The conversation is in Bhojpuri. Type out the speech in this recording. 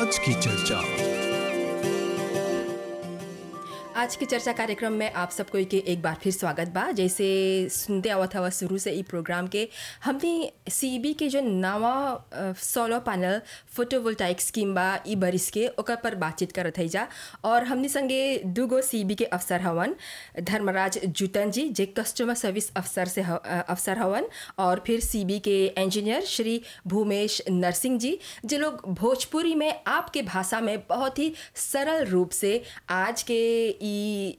आज की चर्चा आज की चर्चा कार्यक्रम में आप सबको के एक बार फिर स्वागत बा जैसे सुनते आवत हवा शुरू से ई प्रोग्राम के हमने सीबी के जो नवा सोलर पैनल फोटोवोल्टाइक स्कीम बा ई बरिस के ओकर पर बातचीत करत है जा और हमने संगे दूगो सीबी के अफसर हवन धर्मराज जुटन जी जे कस्टमर सर्विस अफसर से ह- अ, अफसर हवन और फिर सीबी के इंजीनियर श्री भूमेश नरसिंह जी जे लोग भोजपुरी में आपके भाषा में बहुत ही सरल रूप से आज के ई